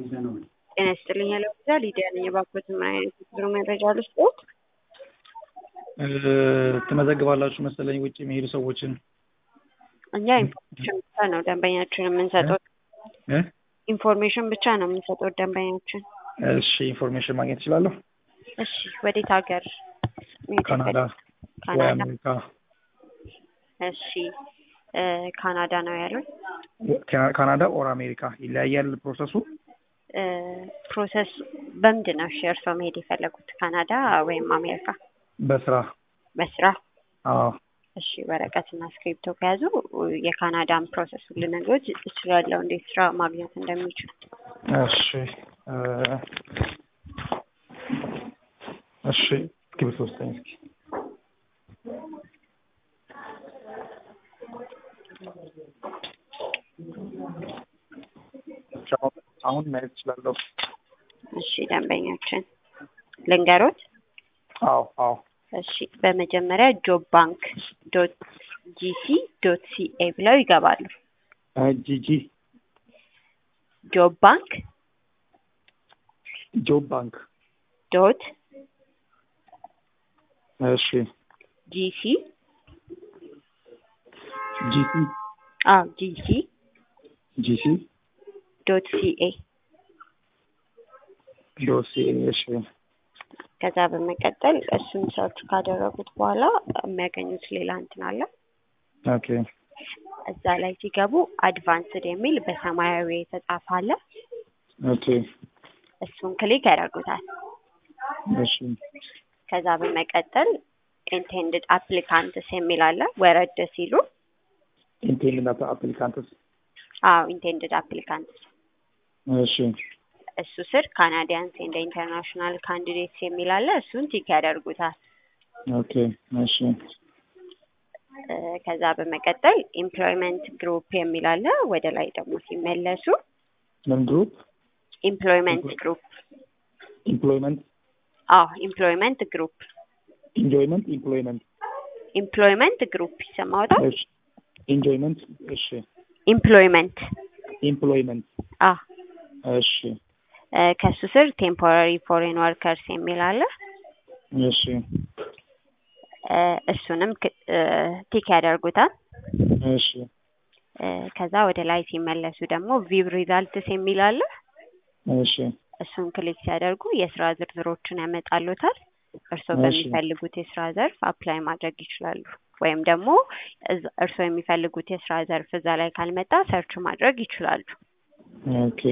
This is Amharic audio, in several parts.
ጤና ይስጥልኝ ያለው ብዛ ሊዲያ ነኝ። የባኮት ምን አይነት የጉዞ መረጃ ልስጥዎት? ትመዘግባላችሁ መሰለኝ ውጭ የሚሄዱ ሰዎችን እኛ ኢንፎርሜሽን ብቻ ነው ደንበኛችን የምንሰጠው። ኢንፎርሜሽን ብቻ ነው የምንሰጠው ደንበኛችን። እሺ ኢንፎርሜሽን ማግኘት እችላለሁ? እሺ ወዴት ሀገር? መሄድ ካናዳ ወይ ካናዳ። አሜሪካ? እሺ እ ካናዳ ነው ያሉት። ካ- ካናዳ ኦር አሜሪካ ይለያያል ፕሮሰሱ? እ ፕሮሰስ በምንድን ነው እሺ እርስዎ መሄድ የፈለጉት ካናዳ ወይም አሜሪካ? በስራ በስራ? አዎ እሺ ወረቀትና እስክሪብቶ ከያዙ የካናዳን ፕሮሰሱን ልነግሮት እችላለሁ፣ እንዴት ስራ ማግኘት እንደሚችሉ። እሺ እ እሺ እስክሪብቶ ስጠኝ እስኪ እሺ፣ አሁን- አሁን ማየት እችላለሁ? እሺ ደንበኛችን ልንገሮት። አዎ አዎ እሺ በመጀመሪያ ጆብ ባንክ ዶት ጂሲ ዶት ሲኤ ብለው ይገባሉ። እ ጂጂ ጆብ ባንክ ጆብ ባንክ ዶት እሺ ጂሲ ጂሲ አዎ ጂሲ ጂሲ ዶት ሲኤ ዶሲ እሺ ከዛ በመቀጠል እሱን ሰርች ካደረጉት በኋላ የሚያገኙት ሌላ እንትን አለ። ኦኬ እዛ ላይ ሲገቡ አድቫንስድ የሚል በሰማያዊ የተጻፈ አለ። ኦኬ እሱን ክሊክ ያደርጉታል። እሺ ከዛ በመቀጠል ኢንቴንድድ አፕሊካንትስ የሚል አለ። ወረድ ሲሉ ኢንቴንድ አፕሊካንትስ አዎ ኢንቴንድድ አፕሊካንትስ እሺ እሱ ስር ካናዲያንስ ኤንድ ኢንተርናሽናል ካንዲዴትስ የሚል አለ። እሱን ቲክ ያደርጉታል። ኦኬ እሺ እ ከዛ በመቀጠል ኤምፕሎይመንት ግሩፕ የሚል አለ። ወደ ላይ ደግሞ ሲመለሱ ምን ግሩፕ ኤምፕሎይመንት ግሩፕ ኢምፕሎይመንት አዎ ኤምፕሎይመንት ግሩፕ ኢንጆይመንት ኢምፕሎይመንት ኤምፕሎይመንት ግሩፕ ይሰማዎታል? እሺ ኢንጆይመንት እሺ ኤምፕሎይመንት ኢምፕሎይመንት አዎ እሺ እ ከሱ ስር ቴምፖራሪ ፎሬን ወርከርስ የሚል አለ። እሺ እ እሱንም ክ- እ ቲክ ያደርጉታል። እሺ እ ከዛ ወደ ላይ ሲመለሱ ደግሞ ቪው ሪዛልትስ የሚል አለ። እሺ እሱን ክሊክ ሲያደርጉ የስራ ዝርዝሮችን ያመጣሉታል። እርስዎ እሺ። በሚፈልጉት የስራ ዘርፍ አፕላይ ማድረግ ይችላሉ። ወይም ደግሞ እዛ- እርስዎ የሚፈልጉት የስራ ዘርፍ እዛ ላይ ካልመጣ ሰርች ማድረግ ይችላሉ። ኦኬ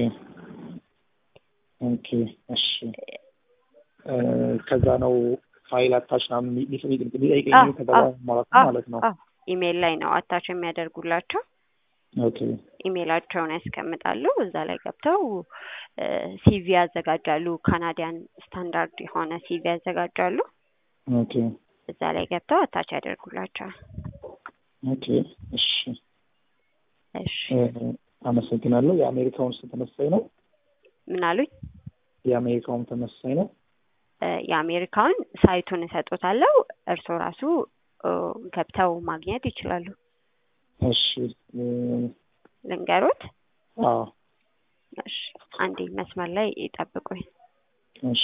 ኦኬ እሺ እ ከዛ ነው ፋይል አታች ምናምን የሚ- የሚ- የሚጠይቀኝ አዎ፣ ከዛ አዎ፣ በኋላ ማለት ነው አዎ፣ ማለት ነው። አዎ። ኢሜይል ላይ ነው አታች የሚያደርጉላቸው። ኦኬ ኢሜይላቸውን ያስቀምጣሉ። እዛ ላይ ገብተው ሲቪ ያዘጋጃሉ። ካናዲያን ስታንዳርድ የሆነ ሲቪ ያዘጋጃሉ። ኦኬ እዛ ላይ ገብተው አታች ያደርጉላቸዋል። ኦኬ እሺ እሺ እ አመሰግናለሁ። የአሜሪካውን ስም ተመሳሳይ ነው? ምን አሉኝ? የአሜሪካውን ተመሳሳይ ነው? እ የአሜሪካውን ሳይቱን እሰጦታለሁ። እርስዎ ራሱ እ ገብተው ማግኘት ይችላሉ። እሺ እ ልንገሮት? አዎ እሺ አንዴ መስመር ላይ ይጠብቁኝ። እሺ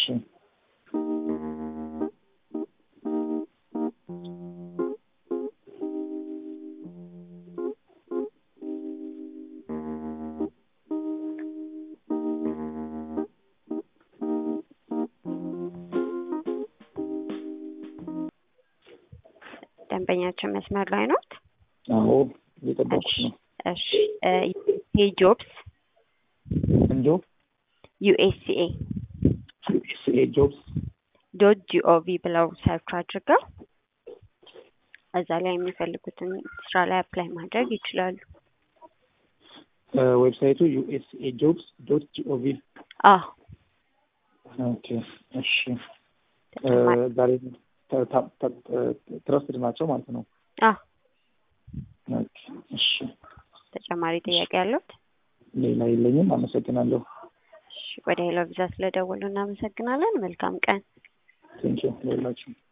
ደንበኛችን መስመር ላይ ኖት? አዎ እየጠበኩሽ ነው። እሺ እ ዩኤስኤ ጆብስ እንጆ ዩኤስኤ ዩኤስኤ ጆብስ ዶት ጂኦቪ ብለው ሰርች አድርገው እዛ ላይ የሚፈልጉትን ስራ ላይ አፕላይ ማድረግ ይችላሉ። ዌብሳይቱ ዩኤስኤ ጆብስ ዶት ጂኦቪ አዎ ኦኬ እሺ እ ተጨማሪ ዛሬ ትረስትድ ናቸው ማለት ነው። አዎ ኦኬ እሺ ተጨማሪ ጥያቄ ያለዎት? ሌላ የለኝም። አመሰግናለሁ። እሺ ወደ ሄሎ ቪዛ ስለደወሉ እናመሰግናለን። መልካም ቀን። ቴንኪው ሌላችሁ